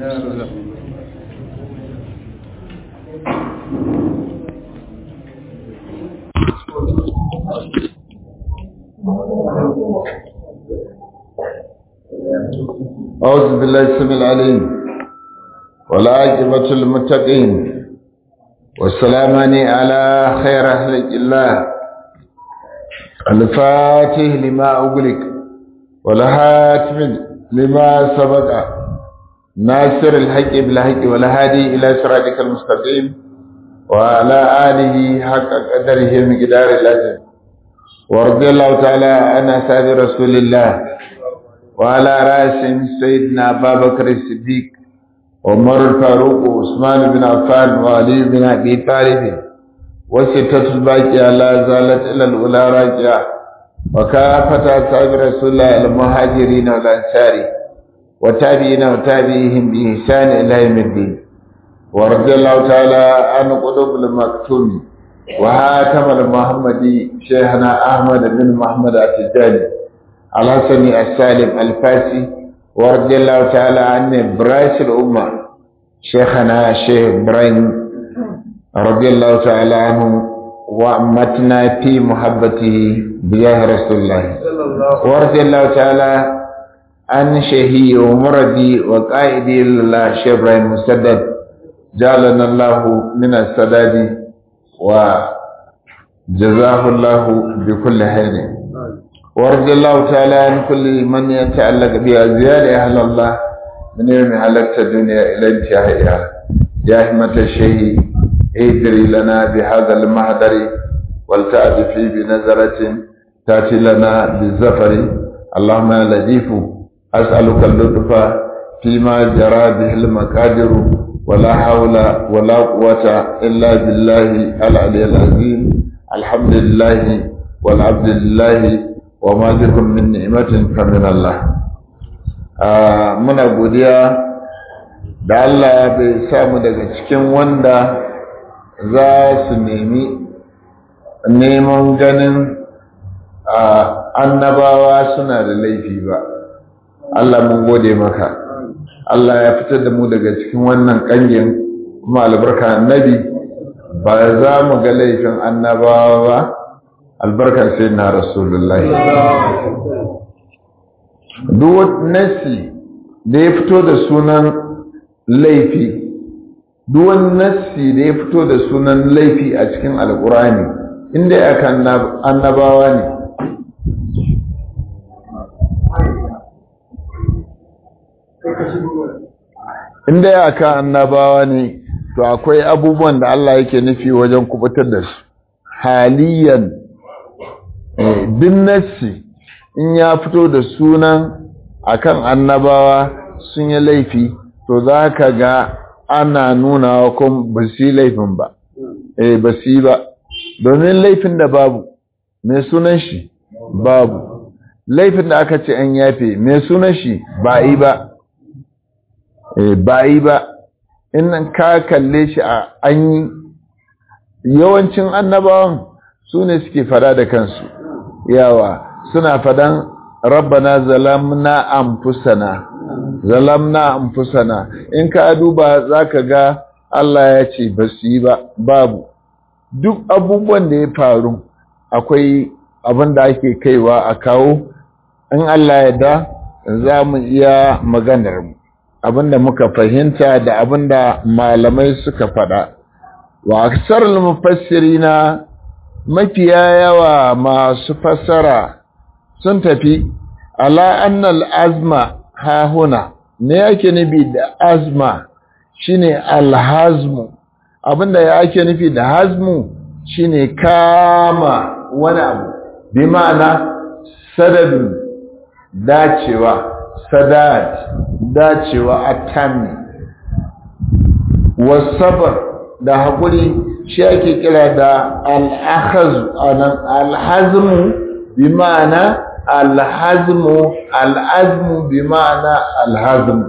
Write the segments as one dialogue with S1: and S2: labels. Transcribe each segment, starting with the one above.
S1: أعوذ بالله السميع العليم والعاقبة للمتقين والسلامان على خير أهل الله الفاتح لما أغلق والهاتم لما سبق ناصر الحق بالحق والهادي إلى صراطك المستقيم وعلى آله حق قدره مقدار الأجر ورضي الله تعالى عن أصحاب رسول الله وعلى رأسهم سيدنا أبا بكر الصديق عمر الفاروق وعثمان بن عفان وعلي بن أبي طالب وستة الباقية لا زالت إلى الأولى راجعة وكافة أصحاب رسول الله المهاجرين والأنصار وتابعين وتابعيهم بإحسان إلى يوم الدين ورضي الله تعالى عن قلوب المكتوم وهاتم المحمدي شيخنا أحمد بن محمد التجاني الحسني السالم الفاسي ورضي الله تعالى عن براس الأمة شيخنا شيخ إبراهيم رضي الله تعالى عنه وأمتنا في محبته بجاه رسول الله ورضي الله تعالى عن شيخي ومردي وقائدي لله شيخ إبراهيم مسدد جعلنا الله من السداد وجزاه الله بكل خير ورضي الله تعالى عن كل من يتعلق بأزيال أهل الله من يوم حلقت الدنيا إلى انتهائها يا همة الشيء ادري لنا بهذا المهدر ولتأتي فيه بنظرة تأتي لنا بالزفر اللهم يا لطيف أسألك اللطف فيما جرى به المقادر ولا حول ولا قوة إلا بالله العلي العظيم الحمد لله والعبد لله wa ma bikum min ni'matin fa min Allah muna godiya da Allah bai samu daga cikin wanda za su nemi neman ganin annabawa suna da laifi ba Allah mun gode maka Allah ya fitar da mu daga cikin wannan kangin kuma albarka annabi ba za mu ga laifin annabawa ba albarkar sai na rasulullahi duk nasi da ya fito da sunan laifi duk nasi da ya fito da sunan laifi a cikin alkurani inda ya kan annabawa ne inda ya kan annabawa ne to akwai abubuwan da Allah yake nufi wajen kubutar da su haliyan din nassi in ya fito da sunan akan annabawa sun yi laifi to za ka ga ana nuna wa kuma ba su yi laifin ba eh ba su yi ba domin laifin da babu mai sunan shi babu laifin da aka ce an yafe mai sunan shi ba yi ba eh ba yi ba in ka kalle shi a an yi yawancin annabawan su ne suke fada da kansu yawa suna fadan rabbana zalamna anfusana zalamna anfusana in ka duba zaka ga Allah ya ce ba su yi ba babu duk abubuwan da ya faru akwai abin da ake kaiwa a kawo in Allah ya da za mu iya maganar mu abin da muka fahimta da abin da malamai suka faɗa wa aksar mufassirina mafiya yawa masu fassara sun tafi ala annal azma ha huna me yake nufi da azma shine alhazmu abinda yake nufi da hazmu shine kama wani abu bi ma'ana sadadin dacewa sadad dacewa atami wasabar da haƙuri shi ake kira da alhazmu bi ma'ana alhazmu al'azmu bi ma'ana alhazmu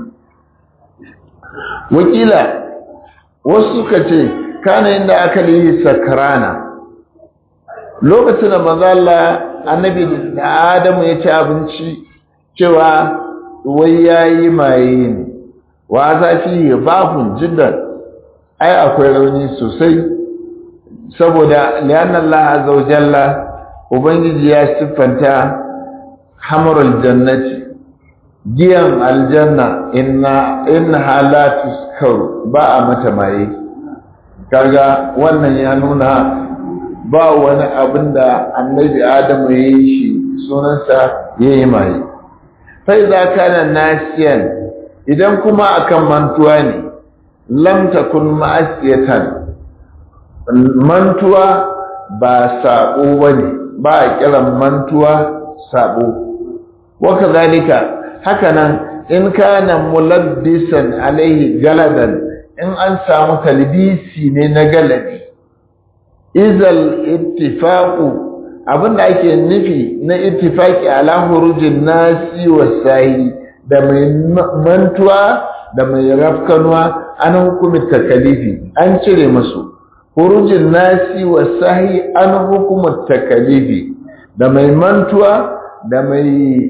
S1: wakila wasu suka ce kana inda aka yi sakarana lokacin da mazala annabi da adamu ya ci abinci cewa wai ya yi maye ne wa zafi bafun jiddan ai akwai rauni sosai saboda lianna Allah azza wa jalla ubangiji ya siffanta hamarul jannati giyan aljanna inna innaha la tuskaru ba a mata maye kaga wannan ya nuna ba wani abin da annabi adamu ya yi shi sunansa ya yi maye fai za ka na nasiyan idan kuma akan mantuwa ne lam takun ma'asiyatan mantuwa ba sabo bane ba a kiran mantuwa sabo waka zalika hakanan in kana mulabbisan alaihi galadan in an samu talbisi ne na galadi izal ittifaqu abinda ake nufi na ittifaqi ala hurujin nasi wasahi da mai mantuwa da mai rafkanuwa an hukumi takalifi an cire musu hurujin nasi wasahi an hukuma takalifi da mai mantuwa da mai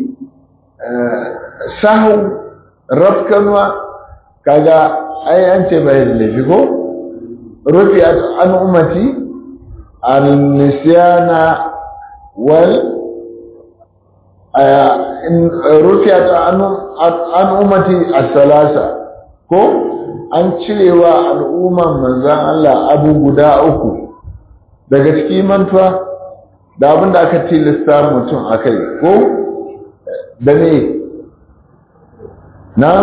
S1: sahu rafkanuwa kaga ai an ce bai da laifi ko rufi an ummati al-nisyana wal rufi an ummati as-salasa ko an cirewa al'umman manzan Allah abu guda uku daga cikin mantuwa da abin da aka tilasta mutum a kai ko da ne na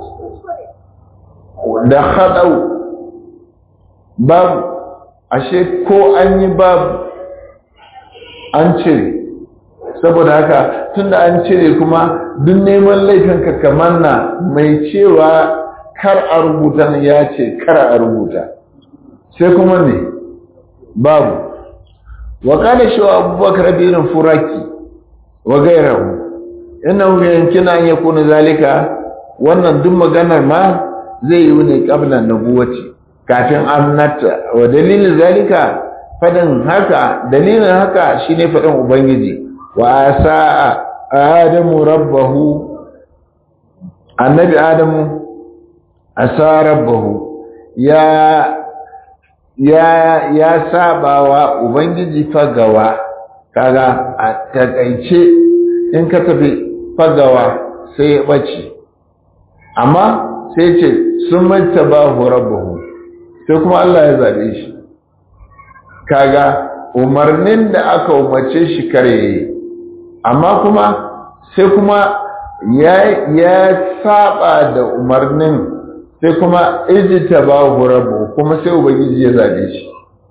S1: da haɗau babu ashe ko an yi babu an cire saboda haka tunda an cire kuma duk neman laifinka kamar na mai cewa kar a rubuta ya ce kar a rubuta sai kuma ne babu wa kada shi wa abubakar birin furaki wa gairahu innahu yankina an yakuna zalika wannan duk maganar ma zai yi ne qabla nubuwati kafin annata wa dalilin zalika fadin haka dalilin haka shine fadin ubangiji wa sa'a adamu rabbahu annabi adamu asa rabbahu ya ya ya sabawa ubangiji fagawa kaga a takaice in ka tafi fagawa sai ya bace amma sai ce sun manta ba rabbahu sai kuma Allah ya zabe shi kaga umarnin da aka umarce shi kare amma kuma sai kuma ya ya saba da umarnin sai kuma ijita ba rabbahu kuma sai ubangiji ya zabe shi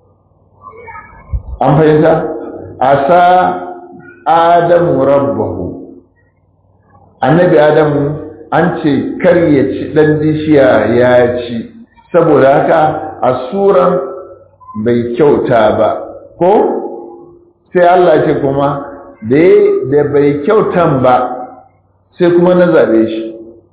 S1: an fahimta asa adamu rabbahu annabi adamu an ce kar ya ci ɗan bishiya ya ci saboda haka a suran bai kyauta ba ko sai Allah ce kuma da bai kyautan ba sai kuma na zaɓe shi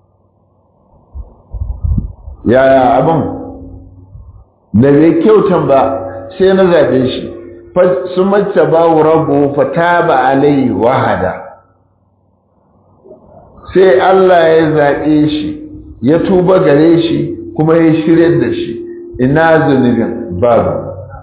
S1: yaya abin da bai kyautan ba sai na zaɓe shi sun mace ba rabu fata ba alai wahada sai Allah ya zaɓe shi ya tuba gare shi kuma ya shirya da shi ina zunubin babu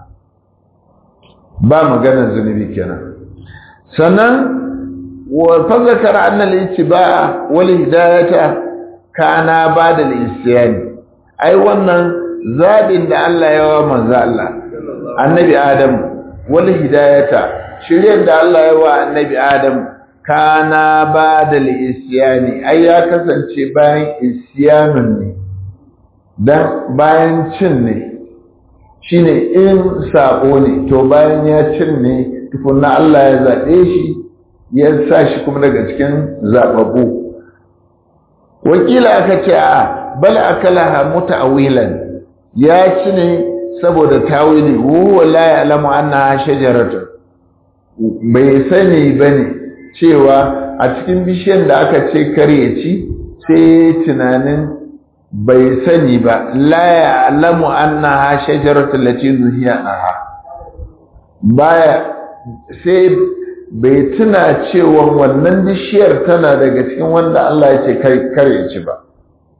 S1: ba maganar zunubi kenan sannan wa fazakar annal ittiba'a wal hidayata kana bada al-isyani ai wannan zabin da Allah ya wa manzo Allah annabi Adam wal hidayata shiryar da Allah ya wa annabi Adam kana ba da isyani ai ya kasance bayan isyanun ne dan bayan cin ne shine in sabo ne to bayan ya cin ne tukunna Allah ya zaɓe shi ya sa shi kuma daga cikin zababu wakila aka ce a bal akalaha muta'awilan ya ci ne saboda tawili huwa la ya'lamu annaha shajaratun bai sani bane cewa a cikin bishiyar da aka ce kare ci sai tunanin bai sani ba la ya'lamu annaha shajaratul lati zuhiya aha baya sai bai tuna cewa wannan bishiyar tana daga cikin wanda Allah ya ce kare ci ba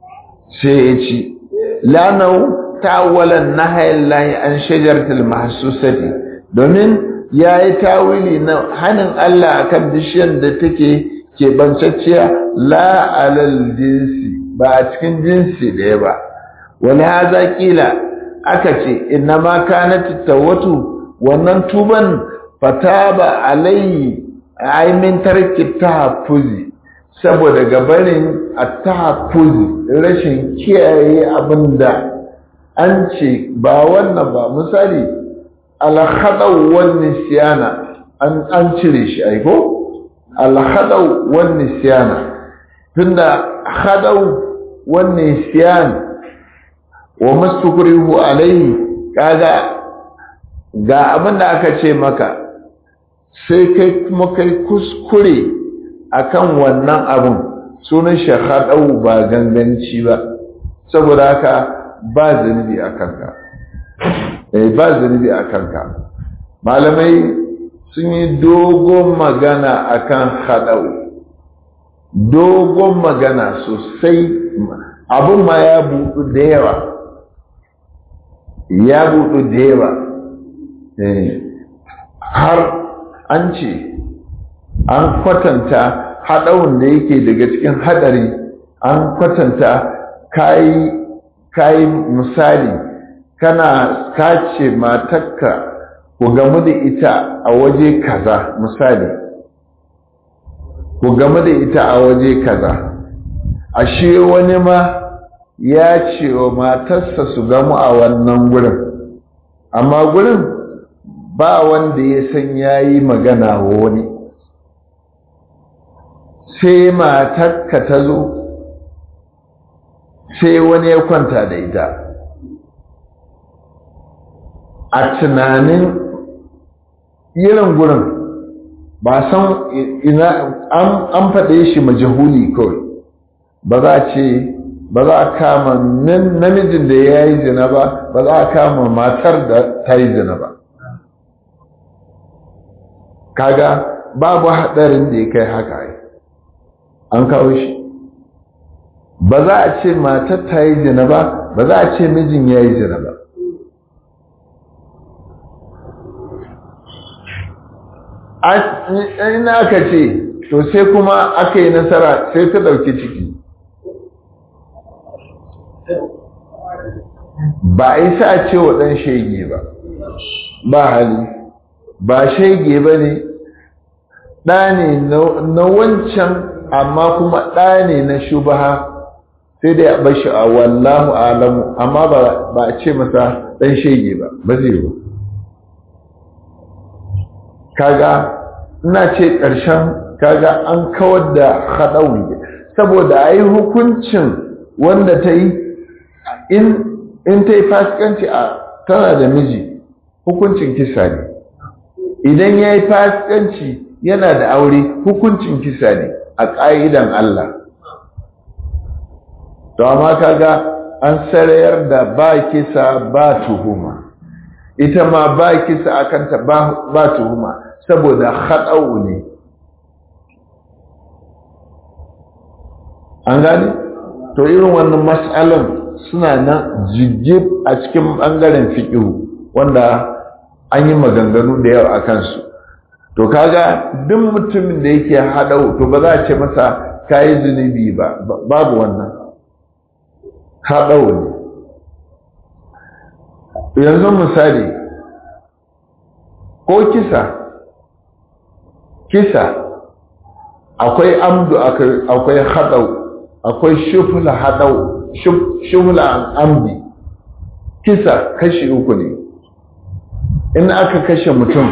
S1: sai ya ci lanau ta'awwalan nahayin lahi an shajaratul mahsusati domin ya yi tawili na hannun Allah akan bishiyar da take keɓancacciya la alal jinsi ba a cikin jinsi ɗaya ba wani haza ƙila aka ce inna ma kanat tawatu wannan tuban fataba alayhi aimin tarki tahaffuzi saboda gabarin at-tahaffuzi rashin kiyaye abinda an ce ba wannan ba misali al-khadaw wan nisyana an an cire shi ai ko al-khadaw wan nisyana tunda khadaw wan nisyan wa mastukrihu alayhi kaga ga abin da aka ce maka sai kai kuma kai kuskure akan wannan abin sunan shahadau ba ganganci ba saboda haka ba zunubi a kanka eh ba zunubi a kanka malamai sun yi dogon magana akan hadau dogon magana sosai abin ma ya buɗu da yawa ya buɗu da yawa har an ce an kwatanta haɗawun da yake daga cikin haɗari an kwatanta kayi misali kana kace matakka ku gamu da ita a waje kaza misali ku gamu da ita a waje kaza ashe wani ma ya ce wa matarsa su gamu a wannan gurin amma gurin ba wanda ya san ya yi magana wa wani sai matarka ta zo sai wani ya kwanta da ita a tunanin irin gurin ba san ina an faɗe shi majahuli kawai ba za a ce ba za a kama namijin da ya yi zina ba ba za a kama matar da ta yi zina ba kaga babu haɗarin da ya kai haka yi an kawo shi ba za a ce matar ta yi zina ba ba za a ce mijin ya yi zina ba ina aka ce to sai kuma aka yi nasara sai ta ɗauki ciki ba a yi sa ce wa ɗan shege ba ba hali ba shege ba ne ɗa ne na wancan amma kuma ɗa ne na shubaha sai dai a bashi a wallahu alamu amma ba a ce masa ɗan shege ba ba zai yi kaga ina ce ƙarshen kaga an kawar da haɗauri saboda a yi hukuncin wanda ta yi in ta yi fasikanci a tana da miji hukuncin kisa ne idan ya yi fasikanci yana da aure hukuncin kisa ne a ƙa'idan Allah to amma kaga an sarayar da ba kisa ba tuhuma ita ma ba kisa akanta ba tuhuma saboda haɗau ne an gani to irin wannan matsalan suna nan jigib a cikin ɓangaren fiƙihu wanda an yi maganganu da yawa a kansu to kaga duk mutumin da yake haɗau to ba za a ce masa kayi zunubi ba babu wannan haɗau ne yanzu misali ko kisa kisa akwai amdu akwai haɗau akwai shufula haɗau shufula amdi kisa kashi uku ne in aka kashe mutum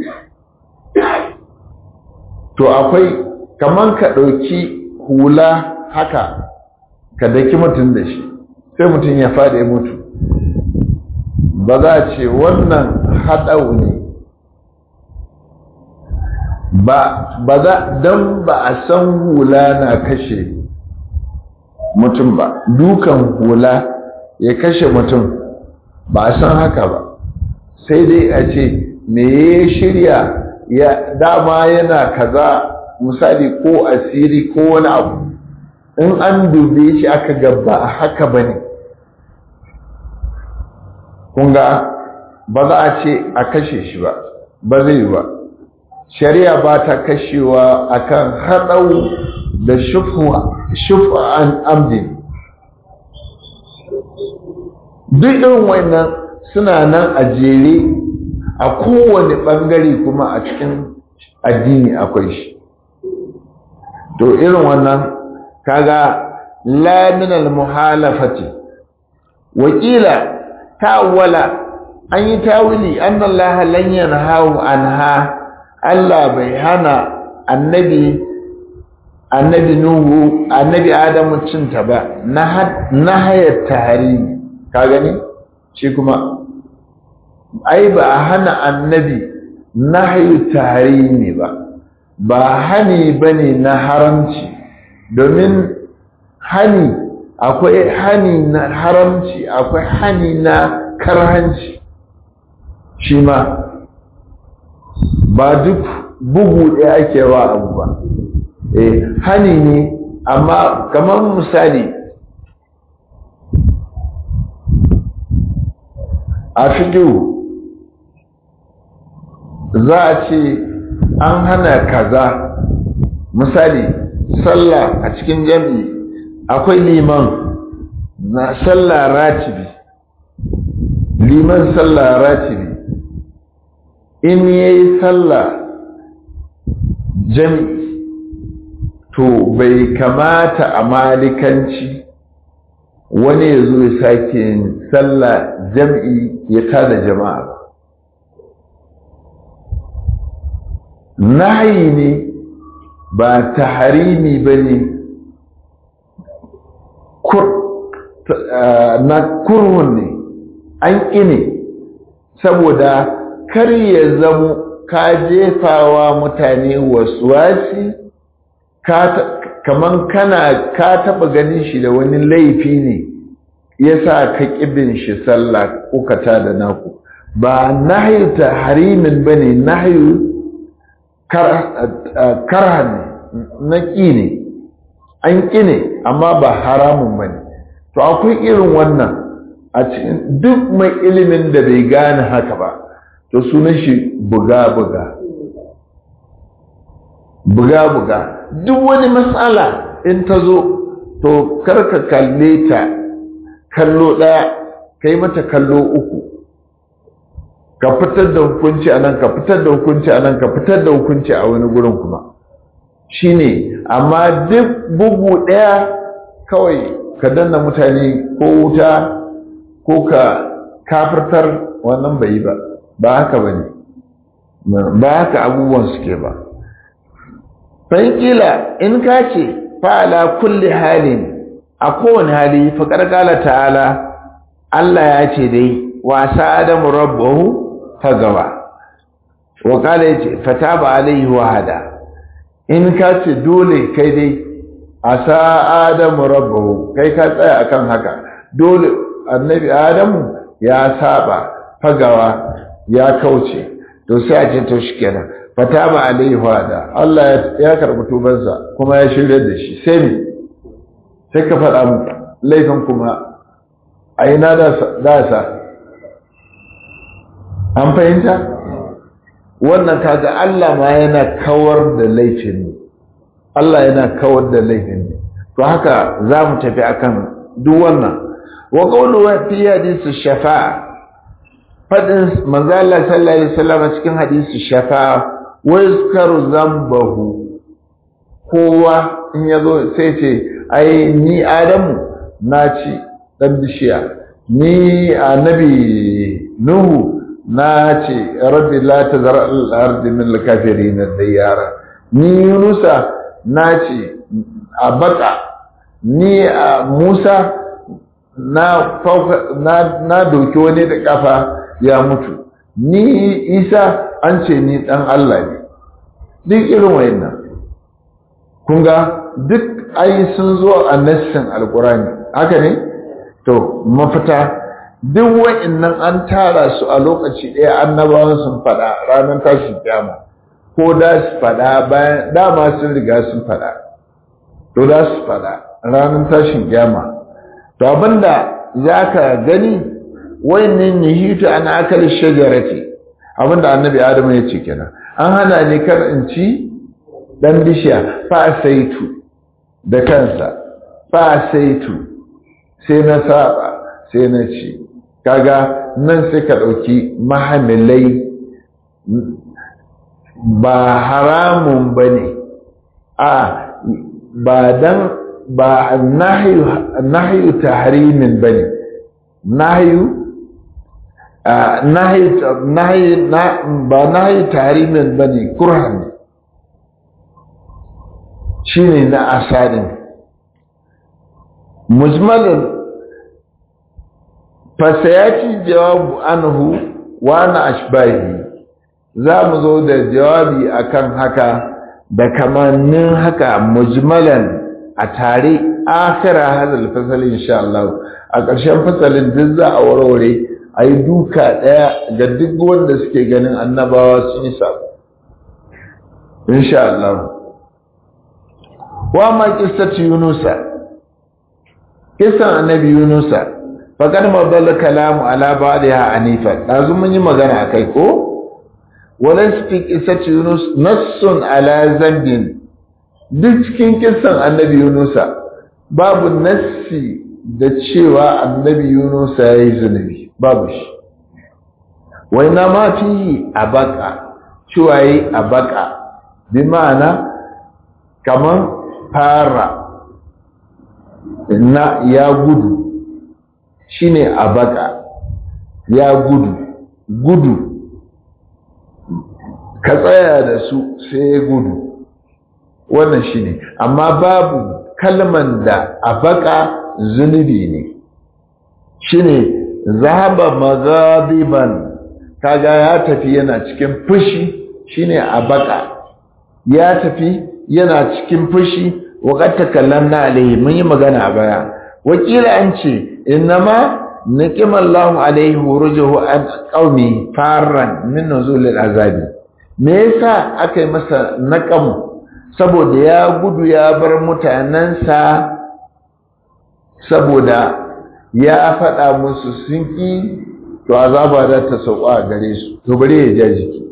S1: to akwai kaman ka ɗauki hula haka ka daki mutum da shi sai mutum ya faɗi mutu ba za a ce wannan haɗau ne ba za don ba a san hula na kashe mutum ba dukan hula ya kashe mutum ba a san haka ba sai dai a ce me ya shirya ya dama yana kaza misali ko asiri ko wani abu in an dube shi aka gaba haka ba ne kunga ba za a ce a kashe shi ba ba zai ba shari'a ba ta kashewa akan haɗau da shufa an amdin duk irin wannan suna nan a jere a kowane ɓangare kuma a cikin addini akwai shi to irin wannan kaga laminal muhalafati wakila ta'awwala an yi tawili annallaha lan yanhahu anha Allah bai hana annabi annabi nuhu annabi adamu cinta ba na hayar tahari ka gani shi kuma ai ba a hana annabi nahyu tahari ba ba hani bane na haramci domin hani akwai hani na haramci akwai hani na karhanci shi ma ba duk bugu ɗaya ake wa abu ba eh hani ne amma kamar misali a fiƙiru za a ce an hana kaza misali sallah a cikin jami'i akwai liman na sallah ratibi liman sallah ratibi in yayi sallah jami'i to bai kamata a malikanci wani ya zo ya sake sallah jam'i ya tada jama'a ba nayi ne ba taharimi ba ne na kurhun ne an ƙine saboda kar ya zamo ka jefawa mutane wasu wasi kaman kana ka taba ganin shi da wani laifi ne yasa ka kibin shi sallah kuka ta da naku ba nahyu tahrimin bane nahyu karhan na ƙi ne an ƙi ne amma ba haramun bane to akwai irin wannan a cikin duk mai ilimin da bai gane haka ba to sunan shi buga-buga buga-buga duk wani matsala in ta zo to karka kalle ta kallo ɗaya kai mata kallo uku ka fitar da hukunci a nan ka fitar da hukunci a nan ka fitar da hukunci a wani gurin kuma shine amma duk bugu ɗaya kawai ka danna mutane ko wuta ko ka kafirtar wannan bai yi ba ba haka ba ne ba haka abubuwan suke ba kila in ka ce fa'ala kulli halin a kowane hali faƙar ƙala ta'ala Allah ya ce dai wasa adamu rabbahu fagawa wa ƙala ya ce fata ba alaihi wahada in ka ce dole kai dai a sa adamu rabbahu kai ka tsaya akan haka dole annabi adamu ya saba fagawa ya kauce to sai a ce to shikenan fata ba alaihi wahada Allah ya karɓi tubansa kuma ya shirya da shi sai ne sai ka faɗa mu laifin kuma a yi na dasa an fahimta wannan kaga Allah ma yana kawar da laifin ne Allah yana kawar da laifin ne to haka za mu tafi akan duk wannan wa qawluhu fi hadisi shafa'a fadin manzo Allah sallallahu alaihi wasallam cikin hadisi shafa'a wa yazkaru zambahu kowa in yazo sai ce ai ni adamu na ci dan bishiya ni annabi nuhu na ce rabbi la tazar al-ard min al-kafirin diyara ni yunusa na ce a baka ni a musa na fauka na na doki wani da kafa ya mutu ni isa an ce ni dan Allah ne duk irin wayannan kun ga duk ai sun zo a nassin alkurani haka ne to mafita duk wa'annan an tara su a lokaci ɗaya annabawan sun faɗa ranar tashin kyama ko da su faɗa bayan dama sun riga sun faɗa to da su faɗa ranar tashin kyama to abinda za ka gani wayannin nihitu an akali shajarati abinda annabi adamu ya ce kenan an hana ni kar in ci dan bishiya fa saitu da kansa fa saitu sai na saba sai na ci kaga nan sai ka ɗauki mahamilai ba haramun ba ne a ba dan ba nahyu tahrimin ba ne nahyu ba nahyu tahrimin ba ne kurhan ne shi ne na asadin mujmalin fasayati jawabu anhu wa na ashbahi za mu zo da jawabi akan haka da kamannin haka mujmalan a tare akira hadal fasali insha Allah a ƙarshen fasalin duk za a warware a yi duka ɗaya ga duk wanda suke ganin annabawa sun yi sabo insha Allah wa ma kissatu yunusa kissan annabi yunusa faqad madalla kalamu ala ba'daha anifa dazu mun yi magana akai ko walaysa fi qissati yunus nassun ala zambin duk cikin kissan annabi yunusa babu nassi da cewa annabi yunusa yayi zunubi babu shi wai na ma fi abaka cewa yayi abaka bi ma'ana kaman fara na ya gudu shine abaka ya gudu gudu ka tsaya da su sai ya gudu wannan shine amma babu kalman da abaka zunubi ne shine zahaba maghadiban kaga ya tafi yana cikin fushi shine abaka ya tafi yana cikin fushi وقد تكلمنا عليه mun yi magana a baya wakila an ce innama niqima Allahu alaihi wurujuhu an qaumi farran min nuzul azabi me yasa aka yi masa naqam saboda ya gudu ya bar mutanansa saboda ya faɗa musu sun ki to azaba da ta sauka a gare su to bari ya ja jiki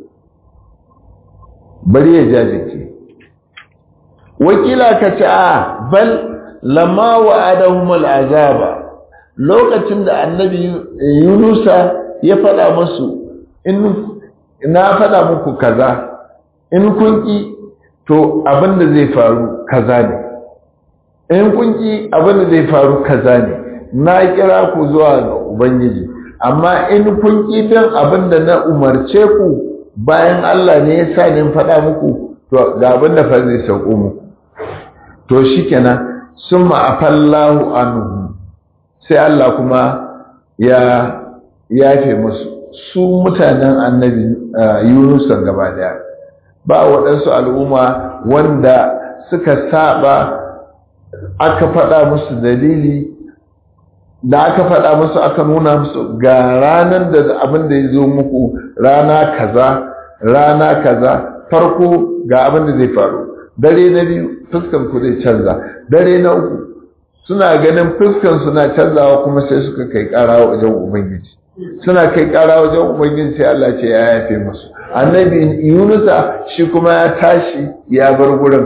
S1: bari ya ja jiki wakila ka ce a bal lama wa adahumul azaba lokacin da annabi yunusa ya faɗa musu in na faɗa muku kaza in kun ki to abin da zai faru kaza ne in kun ki abin da zai faru kaza ne na kira ku zuwa ga ubangiji amma in kun ki bin abin da na umarce ku bayan Allah ne ya sa ni faɗa muku to ga abin da fa zai sauko muku to shikenan summa afallahu anhu sai Allah kuma ya yafe musu su mutanen annabi Yunus gaba daya ba waɗansu al'umma wanda suka saba aka faɗa musu dalili da aka faɗa musu aka nuna musu ga ranar da abin da ya zo muku rana kaza rana kaza farko ga abin da zai faru dare na biyu fuskan ku zai canza dare na uku suna ganin fuskan suna canzawa kuma sai suka kai ƙara wajen ubangiji suna kai ƙara wajen ubangiji sai Allah ce ya yafe musu annabi yunusa shi kuma ya tashi ya bar gurin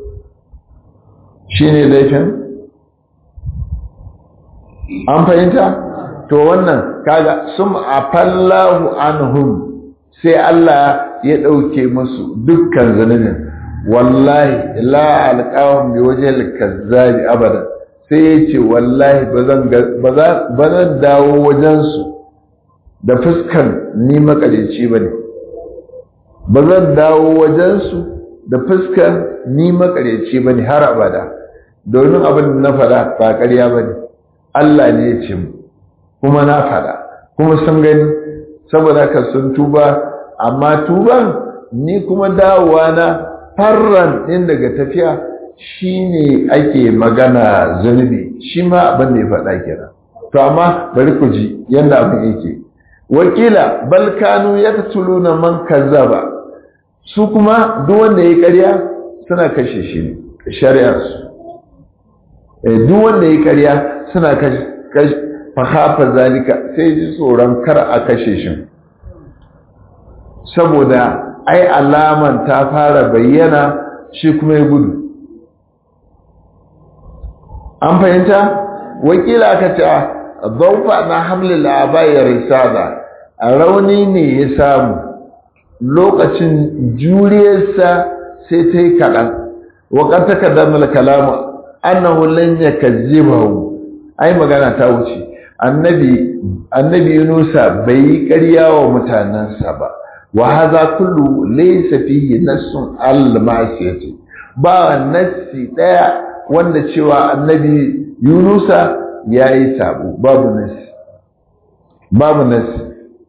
S1: shine laifin an fahimta to wannan kaga sum afallahu anhum sai Allah ya ɗauke musu dukkan zunubin wallahi la alqahum bi wajhil kazzabi abada sai yace wallahi bazan bazan dawo wajen su da fuskan ni makareci bane bazan dawo wajen su da fuskan ni makareci bane har abada domin abin da na fada ba ƙarya bane Allah ne ya ce mu kuma na fada kuma sun gani saboda ka sun tuba amma tuban ni kuma dawowa na farran ɗin daga tafiya shi ne ake magana zunubi shi ma abin da ya faɗa kira to amma bari ku ji yadda abin yake wakila balkanu ya na man kazzaba su kuma duk wanda ya ƙarya suna kashe shi ne shari'arsu duk wanda ya karya suna fahafa zalika sai ji tsoron kar a kashe shi saboda ai alaman ta fara bayyana shi kuma ya gudu an fahimta wakila ka ce zaufa na hamlin labayar risala a rauni ne ya samu lokacin juriyarsa sai ta yi kaɗan wakar ta kaddamar kalama annahu lan yakazzibahu ai magana ta wuce annabi annabi Yunusa bai yi ƙarya wa mutanansa ba wa hadha kullu laysa fihi nassun al-ma'siyati ba nassi daya wanda cewa annabi Yunusa yayi sabo babu nassi babu nassi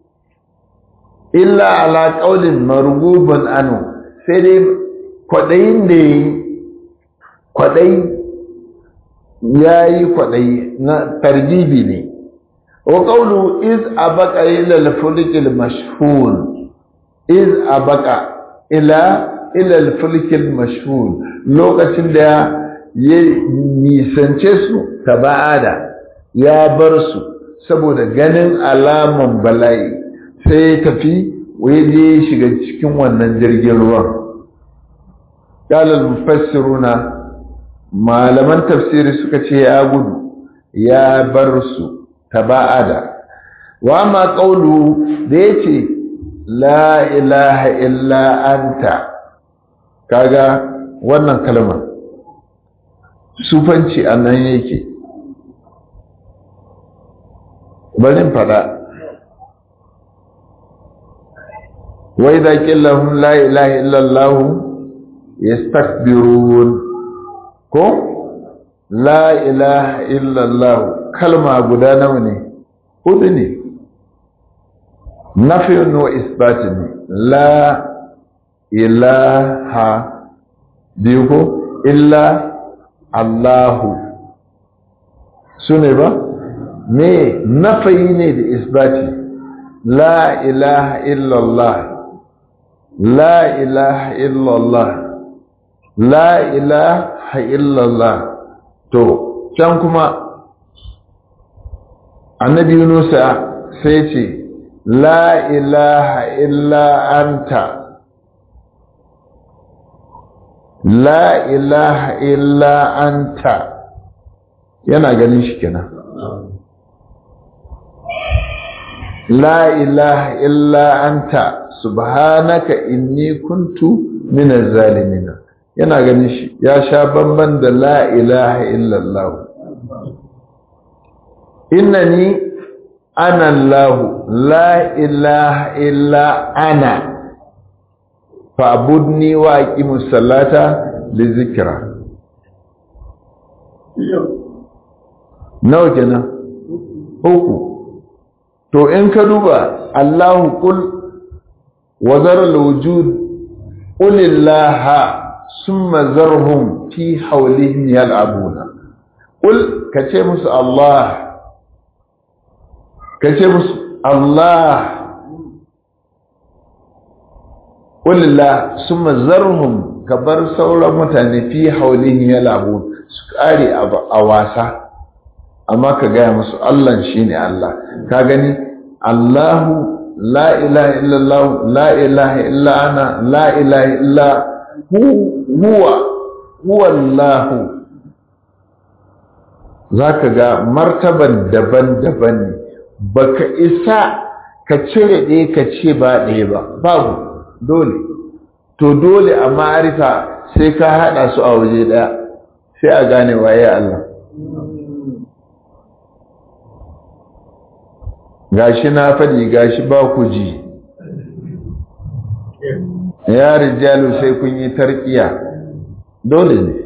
S1: illa ala qaulin marghubun anu sai dai kwadayin da yayi kwadayi yayi kwadayi na tarjibi ne wa qawlu iz abaqa ila al-fulk al-mashhur iz abaqa ila ila al-fulk al-mashhur lokacin da ya nisance su tabada ya bar su saboda ganin alaman bala'i sai ya tafi waje shiga cikin wannan jirgin ruwan qala al-mufassiruna malaman tafsiri suka ce ya gudu ya bar su taba'ada wa ma qawlu da yace la ilaha illa anta kaga wannan kalma sufanci annan yake barin fada wa idza qillahum la ilaha illa allah yastakbirun ko la ilaha illallah kalma guda nawa ne hudu ne nafiyun wa isbatin ne la ilaha biyu ko illa allahu su ne ba me nafayi ne da isbati la ilaha illallah la ilaha illallah la ilaha illallah to can kuma annabi Yunusa sai ce la ilaha illa anta la ilaha illa anta yana ganin shi kenan la ilaha illa anta subhanaka inni kuntu minaz zalimin yana ganin shi ya sha bamban da la ilaha illallah innani ana Allah la ilaha illa ana fa'budni wa aqimus salata li zikra nawa kenan uku to in ka duba Allahu qul wa zara al-wujud qulillaha ثم ذرهم في حولهم يلعبون قل كتي مس الله كتي مس الله قل الله ثم ذرهم كبر سورة متاني في حولهم يلعبون سكاري أواسا أما كجاي مس الله شيني الله كأغني الله لا إله إلا الله لا إله إلا أنا لا إله إلا huwa huwa Allahu zaka ga martaban daban-daban ne baka isa ka cire ɗaya ka ce ba ɗaya ba babu dole to dole a ma'arifa sai ka haɗa su a waje ɗaya sai a gane waye Allah gashi na faɗi gashi ba ku ji ya rijalu sai kun yi tarkiya dole ne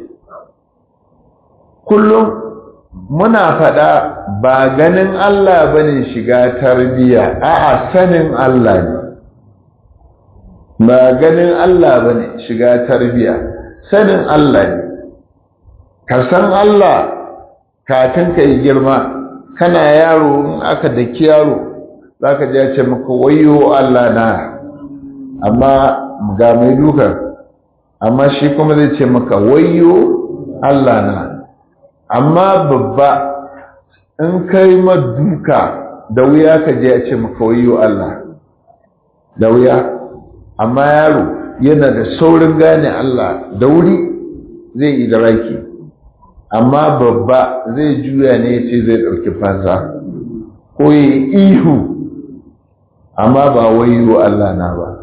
S1: kullum muna faɗa ba ganin Allah bane shiga tarbiya a'a sanin Allah ne ba ganin Allah bane shiga tarbiya sanin Allah ne ka san Allah kafin ka yi girma kana yaro in aka daki yaro zaka ji ya ce maka wayo Allah na amma ga mai duka amma shi kuma zai ce maka wayo Allah na amma babba in kai maduka da wuya ka je a ce maka wayo Allah da wuya amma yaro yana da saurin gane Allah da wuri zai yi da raki amma babba zai juya ne ce zai ɗauki fansa ko yi ihu amma ba wayo Allah na ba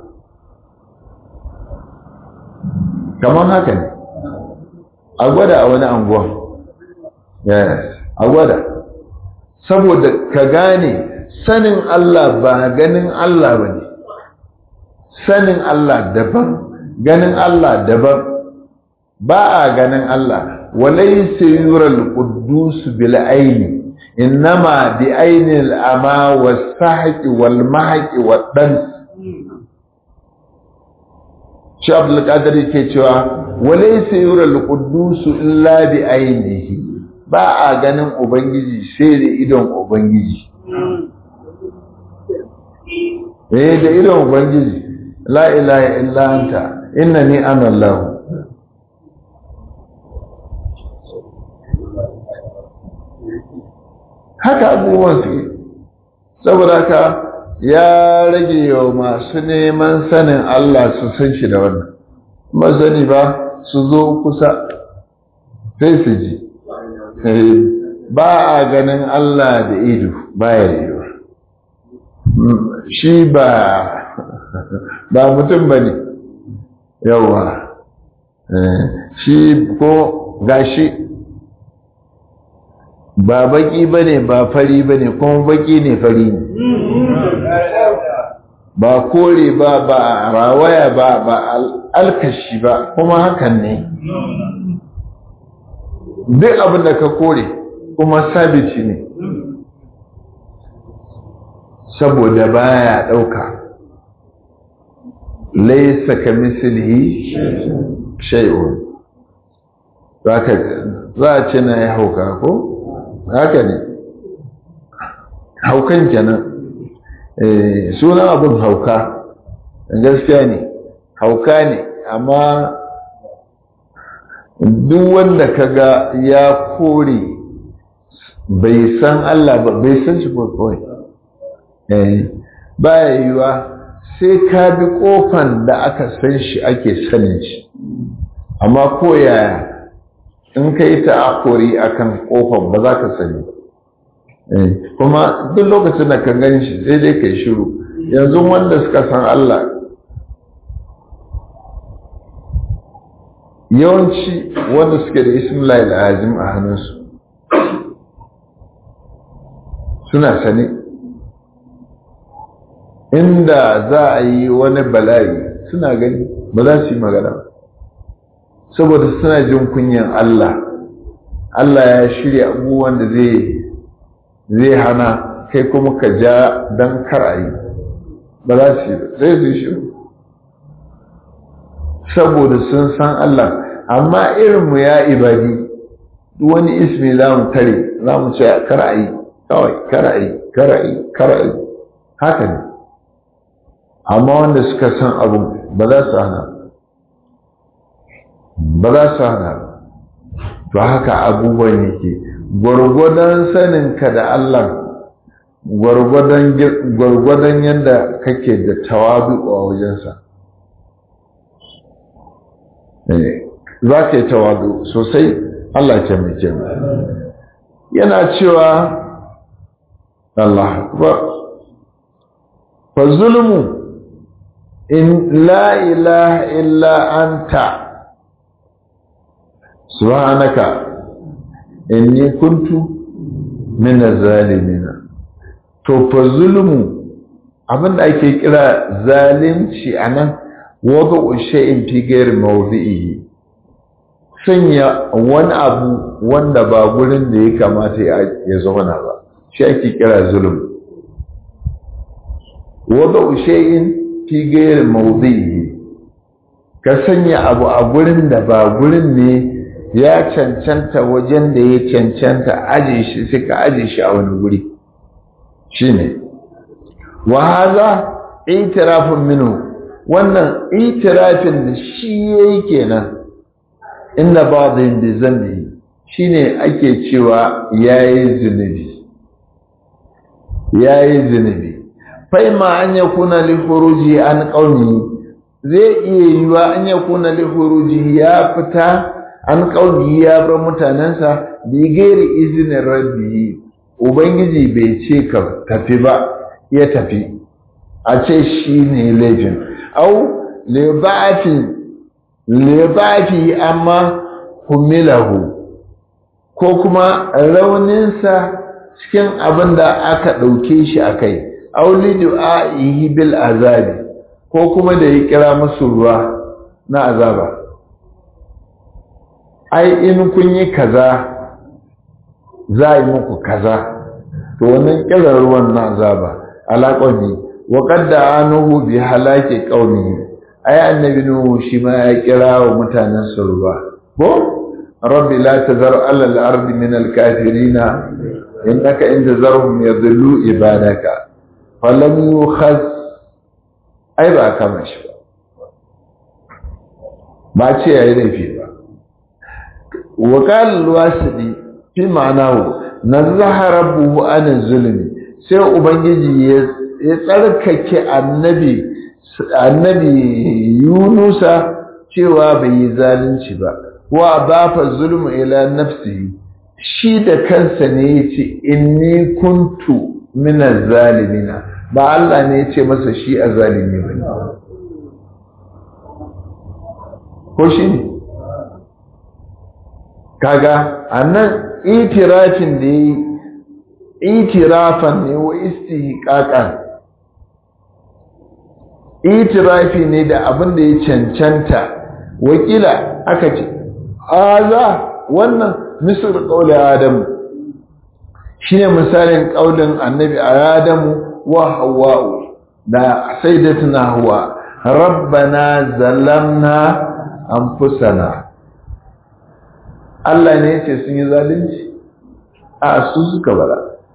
S1: kamar haka ne a gwada a wani anguwa yes a gwada saboda ka gane sanin Allah ba ganin Allah ba ne sanin Allah daban ganin Allah daban ba a ganin Allah walai sayural quddus bil aini innama bi aini al ama was sahqi wal mahqi wad dan shi abdul qadir yake cewa walai sayural quddus illa bi ainihi ba a ganin ubangiji sai da idon ubangiji eh da idon ubangiji la ilaha illa anta innani ana allah haka abubuwan su saboda haka ya rage wa masu neman sanin Allah su san shi da wannan masani ba su zo kusa sai su ji ba a ganin Allah da ido ba ya yiwu shi ba ba mutum ba ne yawa shi ko gashi ba baki ba ne ba fari ba ne kuma baki ne fari ne ba kore ba ba rawaya ba ba alkashi ba kuma hakan ne duk abin da ka kore kuma sabici ne saboda baya ɗauka laisa ka mislihi shay'un za a ce na ya hauka ko haka ne haukan kenan sunan abin hauka gaskiya ne hauka ne amma duk wanda kaga ya kore bai san Allah ba bai san shi ko kawai baya yiwa sai ka bi kofan da aka san shi ake sanin shi amma ko yaya in ka yi ta'akuri akan kofan ba za ka sani kuma duk lokacin da ka gan shi sai dai ka yi shiru yanzu wanda suka san Allah yawanci wanda suke da ismillah al'azim a hannunsu suna sane inda za a yi wani bala'i suna gani ba za su yi magana saboda suna jin kunyan Allah Allah ya shirya abubuwan da zai hana kai kuma ka ja don kar a yi ba za su yi zai su yi shiru saboda sun san Allah amma irinmu ya ibadi wani ismi za mu tare za mu ce kar a yi kawai kar a yi kar a yi kar a yi haka ne amma wanda suka san abu ba za su hana ba za su hana to haka abubuwan yake gwargwadon saninka da Allah gwargwadon yadda kake da tawabi a wajensa za ka yi tawadu sosai Allah ce mai kyau yana cewa Allah ba fa zulmu in la ilaha illa anta subhanaka inni kuntu min zalimin to fa zulmu abinda ake kira zalunci anan wadu shay'in fi ghairi mawdi'ihi sanya wani abu wanda ba gurin da ya kamata ya zauna ba shi ake kira zulm wadu shay'in fi ghairi mawdi'ihi ka sanya abu a gurin da ba gurin ne ya cancanta wajen da ya cancanta aje shi sai ka aje shi a wani guri shine wa hadha itirafun minhu wannan itirafin da shi yayi kenan inda ba'dhin bi zambi shine ake cewa yayi zunubi yayi zunubi faima an yakuna li khuruji an qaumi zai iya yiwa an yakuna li khuruji ya fita an qaumi ya bar mutanansa bi gairi izinin rabbi ubangiji bai ce ka tafi ba ya tafi a ce shi ne laifin au libafi amma humilahu ko kuma rauninsa cikin abin da aka ɗauke shi a kai au lidu'a'ihi bil azabi ko kuma da ya kira musu ruwa na azaba ai in kun yi kaza za a yi muku kaza to wannan kiran ruwan na azaba alaƙoni wa qadda anuhu bi halaki qaumihi ai annabi nuhu shi ma ya kira wa mutanen sa ruwa ko rabbi la tazar ala al-ardi min al-kafirina innaka in tazarhum yadhillu ibadaka falam yukhaz ai ba kama shi ba ba ce yayi laifi ba wa qala al-wasidi fi ma'anahu nazaha rabbuhu an zulmi sai ubangiji ya tsarkake annabi annabi yunusa cewa bai yi zalunci ba wa bafa zulmu ila nafsihi shi da kansa ne yace inni kuntu min zalimina ba Allah ne yace masa shi azalimi bane ko shi ne kaga annan itirafin da yi itirafan ne wa istihqaqan itirafi ne da abin da ya cancanta wakila aka ce aza wannan misir qauli adamu shine misalin qaulin annabi adamu wa hawwa'u da sayyidatuna hawa rabbana zalamna anfusana Allah ne ya ce sun yi zalunci a su suka bada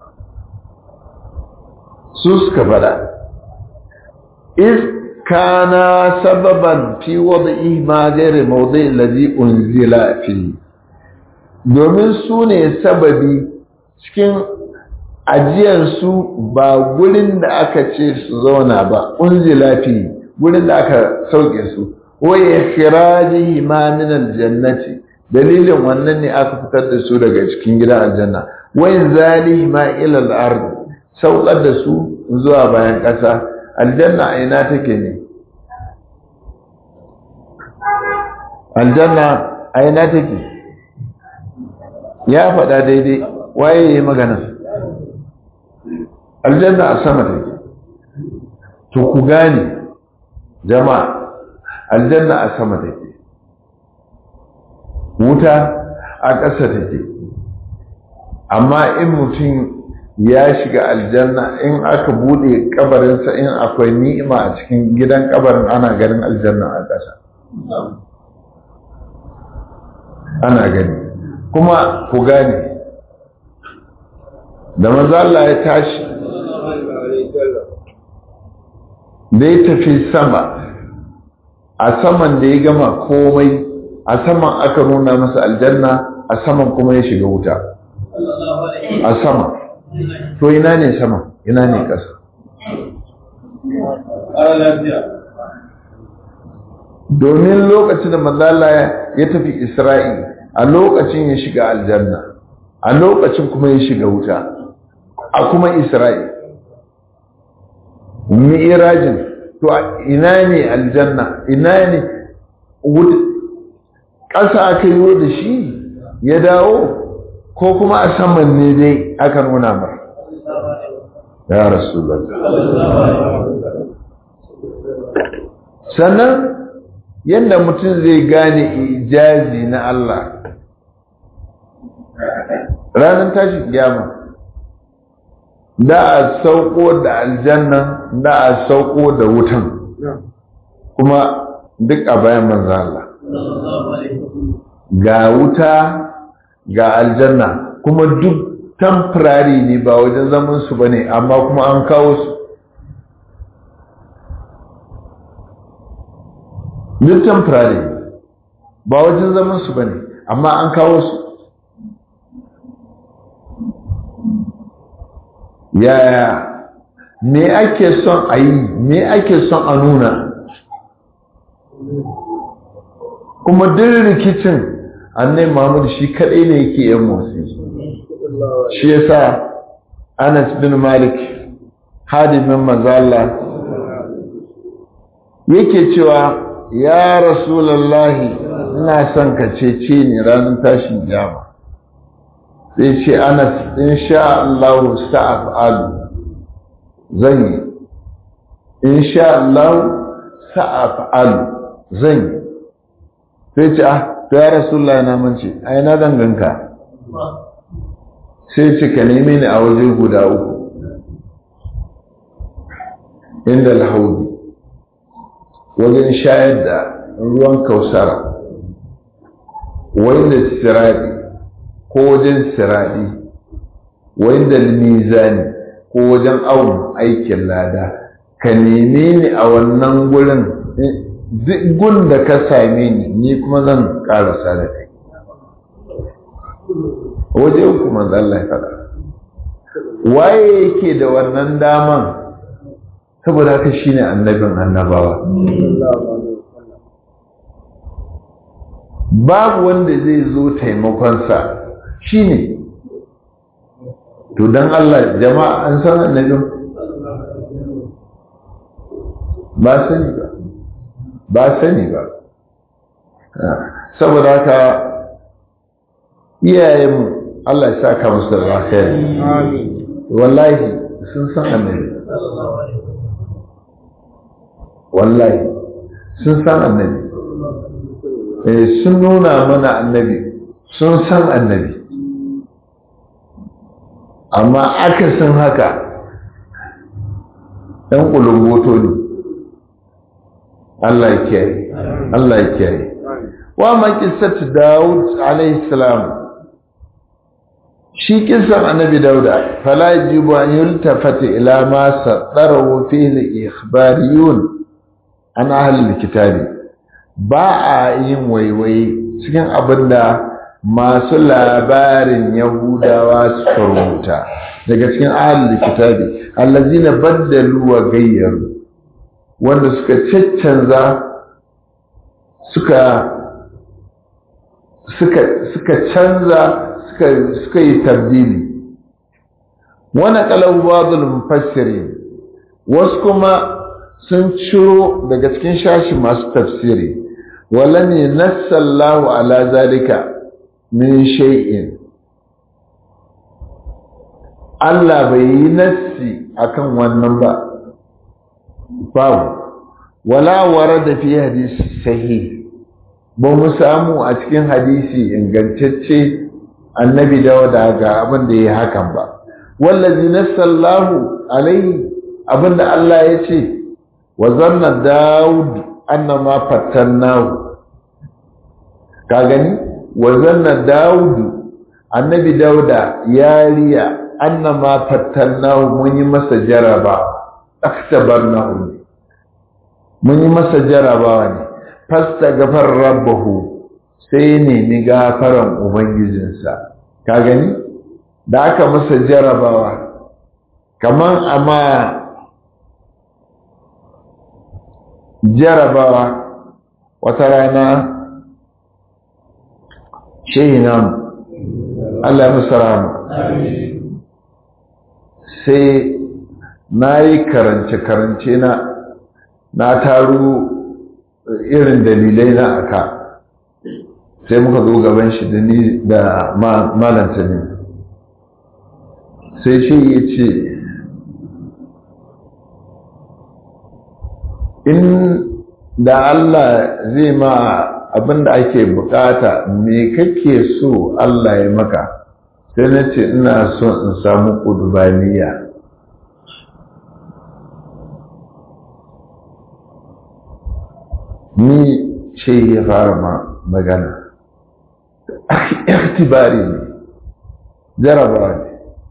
S1: su suka bada iz kana sababan fi wad'i ma ghairi mawdi' alladhi unzila fi domin su ne sababi cikin ajiyar su ba gurin da aka ce su zauna ba unzila fi gurin da aka sauke su wa ikhrajihi ma min aljannati dalilin wannan ne aka fitar da su daga cikin gidan aljanna wayin zalihi ma ila al-ard saukar da su zuwa bayan ƙasa aljanna a ina take ne aljanna a ina take ya faɗa daidai waye ya magana aljanna a sama take to ku gane jama'a aljanna a sama take wuta a ƙasa take amma in mutum ya shiga aljanna in aka bude kabarinsa in akwai ni'ima a cikin gidan kabarin ana ganin aljanna a ƙasa ana gani kuma ku gane da maza Allah ya tashi da ya tafi sama a saman da ya gama komai a saman aka nuna masa aljanna a saman kuma ya shiga wuta a sama to ina ne sama ina ne ƙasa domin lokacin da manzala ya tafi isra'i a lokacin ya shiga aljanna a lokacin kuma ya shiga wuta a kuma isra'i mi'irajin to ina ne aljanna ina ne ƙasa aka yi da shi ya dawo ko kuma a saman ne dai aka nuna mar ya rasu sannan yadda mutum zai gane ijazi na Allah ranar tashi gyama da a sauko da aljanna da a sauko da wutan kuma duk a bayan manzan Allah ga wuta ga aljanna kuma duk temporary ne ba wajen zaman su bane amma kuma an kawo su duk temporary ba wajen zaman su bane amma an kawo su yaya me ake son a yi me ake son a nuna kuma duk rikicin annai mahmud shi kadai ne yake yin motsi shi yasa anas bin malik hadimin mazalla yake cewa ya rasulallahi ina son ka cece ni ranar tashin jama sai ce anas insha Allah sa'af'alu zan yi insha Allah sa'af'alu zan yi sai ce ah to ya rasulullahi na mance ai na danganka sai ce ka neme ni a waje guda uku inda alhaudi wajen shayar da ruwan kausara wanda siradi ko wajen siradi wanda mizani ko wajen awon aikin lada ka neme ni a wannan gurin duk gun da ka same ni ni kuma zan karasa da kai waje uku manzo Allah ya faɗa waye yake da wannan daman saboda haka shine annabin annabawa babu wanda zai zo taimakonsa shine to dan Allah jama'a an san annabin ba sani ba ba sani ba saboda haka iyayenmu Allah ya saka musu da alkhairi wallahi sun san annabi wallahi sun san annabi eh sun nuna mana annabi sun san annabi amma akasin haka ɗan ƙulumboto ne Allah ya kiyaye Allah ya kiyaye wa ma qissatu Dawud alayhi salam shi kissan annabi Dauda fala yajibu an yultafata ila ma sadarahu fihi al-ikhbariyun an ahli al-kitabi ba a yin waiwai cikin abinda masu labarin yahudawa suka rubuta daga cikin ahli kitabi allazina baddalu wa gayyaru wanda suka caccanza suka suka suka canza suka suka yi tabdili wani kalau ba'dul mufassirin wasu kuma sun ciro daga cikin shashi masu tafsiri walan yanassallahu ala zalika min shay'in Allah bai yi nassi akan wannan ba babu wala warada fi hadisi sahih ba mu samu a cikin hadisi ingantacce annabi dawada ga abin da ya hakan ba wallazi nassallahu alaihi abinda Allah ya ce wa zanna daud annama fattannahu ka gani wa zanna daud annabi dauda ya riya annama fattannahu mun yi masa jaraba akhtabarnahu mun yi masa jarabawa ne fasta gafar rabbahu sai nemi gafaran ubangijinsa ka gani da aka masa jarabawa kaman amma jarabawa wata rana shehi namu Allah musu rama sai na yi karance-karance na na taru irin dalilai na aka sai muka zo gaban shi da ni da malanta ne sai shi ya ce in da Allah zai ma abinda ake bukata me kake so Allah ya maka sai na ce ina so in samu ƙudubaniya ni ce ya fara ma magana ikhtibari ne jarabawa ne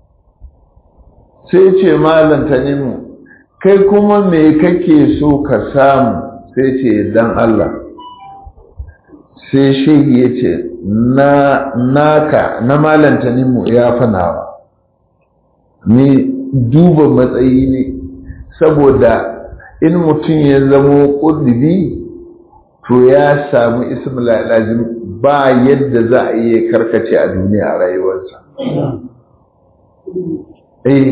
S1: sai ce malanta ne mu kai kuma me kake so ka samu sai ce dan Allah sai shehi ya ce na naka na malanta ne mu ya fanawa ni duba matsayi ne saboda in mutum ya zamo ƙudubi to ya samu ismul lazim ba yadda za a iya karkace a duniya a rayuwarsa eh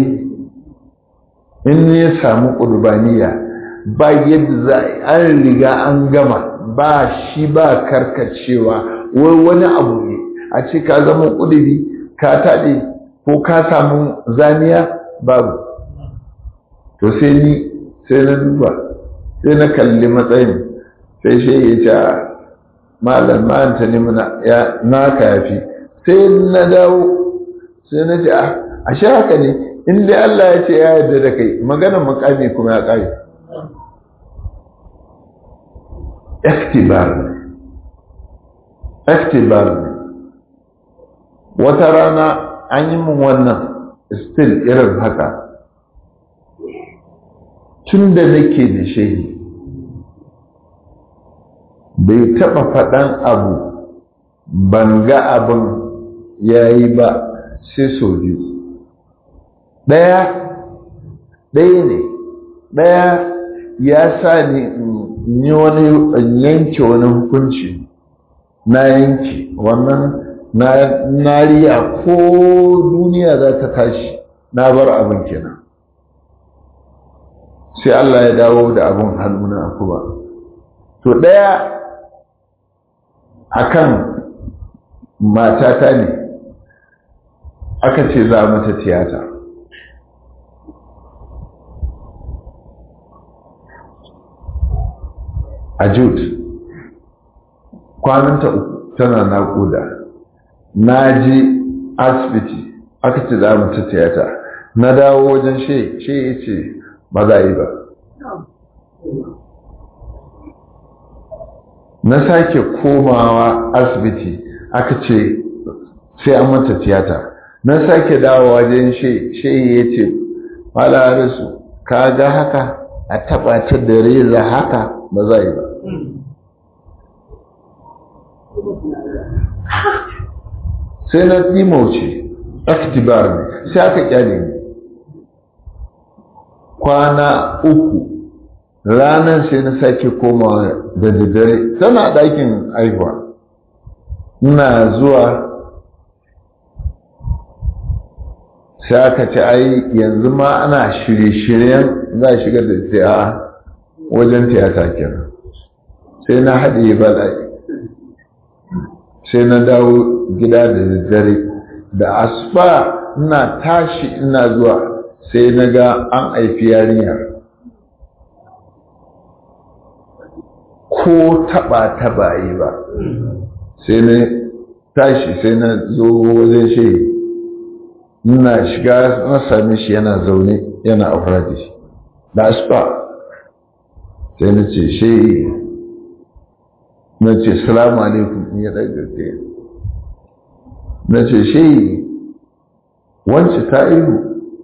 S1: in ya samu ƙurbaniya ba yadda za a an riga an gama ba shi ba karkacewa wai wani abu ne a ce ka zama ƙudubi ka taɗe ko ka samu zaniya babu to sai ni sai na duba sai na kalli matsayin sai shi ya ce malam ma'anta ne ya naka yafi sai na dawo sai na ce a shi haka ne in dai Allah ya ce ya yarda da kai maganar makami kuma ya kare iktibar ne iktibar ne wata rana an yi min wannan still irin haka tun da nake da shehi bai taɓa faɗan abu ban ga abin ya yi ba sai sau biyu ɗaya ɗaya ne ɗaya ya sa ni yi wani yanke wani hukunci na yanke wannan na riya ko duniya za ta tashi na bar abin kenan sai Allah ya dawo da abin hannuna kuma to ɗaya akan matata ne aka ce za mata tiyata a jude kwananta uku tana naƙuda na ji asibiti aka ce za mata tiyata na dawo wajen she she ya ce ba za yi ba na sake komawa asibiti aka ce sai an mata tiyata na sake dawo wajen shehi ya ce malarisu ka ga haka a taba ta da reza haka ba za yi ba sai na dimauce aktibar ne sai aka kyale ni kwana uku ranar sai na sake komawa da daddare tana ɗakin haihuwa ina zuwa sai aka ce ai yanzu ma ana shirye-shiryen za a shiga da tiya wajen tiyata kenan sai na haɗe bala'i sai na dawo gida da daddare da asuba ina tashi ina zuwa sai na ga an haifi yarinyar ko taba taba yi ba sai na tashi sai na zo wajen shi ina shiga na sami shi yana zaune yana aure da shi da asuba sai na ce shi na ce salamu alaikum ya daga ke na ce shi wance ta ihu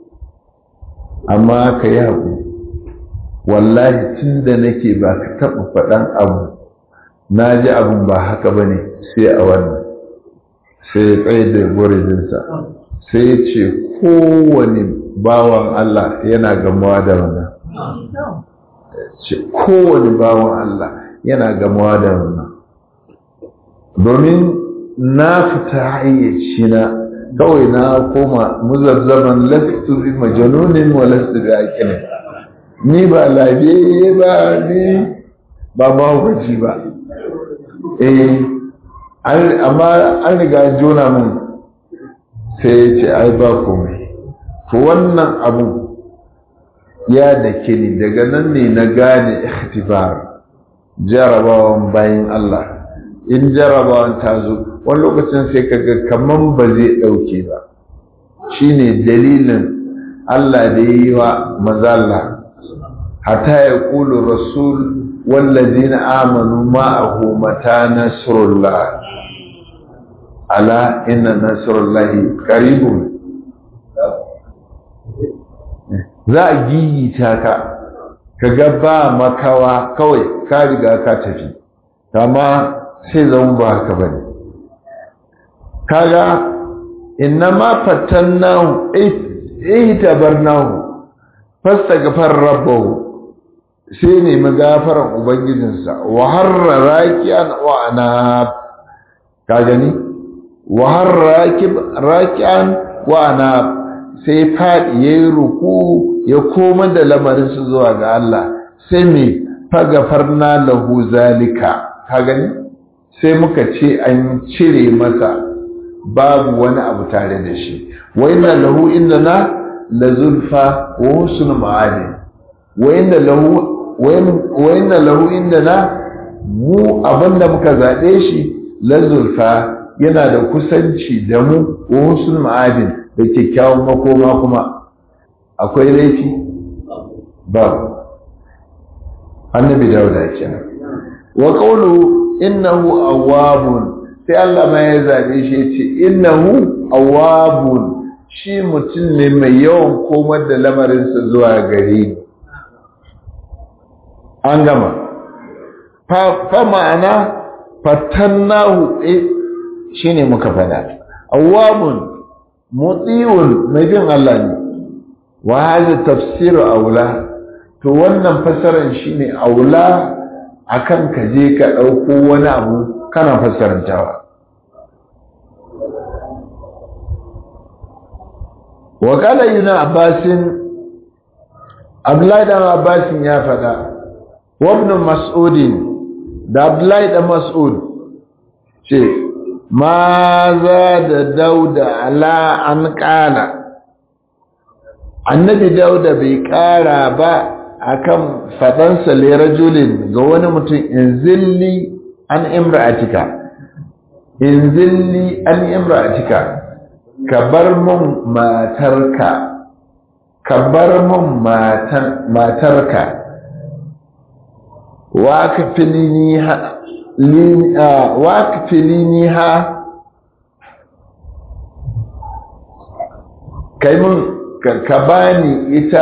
S1: amma ka yi haƙu wallahi tun da nake ba ka taɓa faɗan abu na ji abin ba haka ba ne sai a wannan sai ya tsaye da gurijinsa sai ya ce kowane bawan Allah yana gamuwa da wannan ce kowane bawan Allah yana gamuwa da wannan domin na fita hayyaci na kawai na koma muzazzaban lastu bi majanunin wa lastu bi aqilin ni ba labe ba ni ba mahaukaci ba eh amma an riga jona mun sai ya ce ai ba komai to wannan abu ya da ni daga nan ne na gane ikhtibar jarabawan bayan Allah in jarabawan ta zo wani lokacin sai kaga kaman ba zai ɗauke ba shine dalilin Allah da yi wa mazalla hatta ya ƙulu rasul wallazina amanu ma'ahu mata nasrullah ala inna nasrullahi qaribun za a gigita ka kaga ba makawa kawai ka riga ka tafi amma sai zama ba haka bane kaga inna ma fatannahu ihtabarnahu fastaghfar rabbahu sai ne magafaran ubangijinsa wa harra raki'an wa anab ka gani wa harra raki'an wa anab sai fadi yayi ruku ya koma da lamarin su zuwa ga Allah sai me fagafarna lahu zalika ka gani sai muka ce an cire masa babu wani abu tare da shi wa inna lahu indana la zulfa wa husnul ma'ani wa inna lahu wa inna lahu indana mu abinda muka zabe shi la zulfa yana da kusanci da mu wa husnul ma'adin da kyakkyawan makoma kuma akwai laifi babu annabi dauda kenan wa qawlu innahu awwabun sai Allah ma ya zabe shi yace innahu awwabun shi mutum ne mai yawan komar da lamarinsa zuwa gare ni an gama fa ma'ana fatannahu shine muka fada awwabun muti'un mai bin Allah ne wa hadha tafsiru aula to wannan fasaran shine aula akan ka je ka dauko wani abu kana fassarantawa wa qala ibn abbas abdullahi dan abbas ya fada wa ibn mas'ud da abdullahi dan mas'ud ce ma za da dauda ala an kala annabi dauda bai kara ba akan fadansa le rajulin ga wani mutum in zilli an imra'atika in zilli an imra'atika ka bar mun matarka ka bar mun matarka wa ka filini ha wa ka filini ha kai mun ka bani ita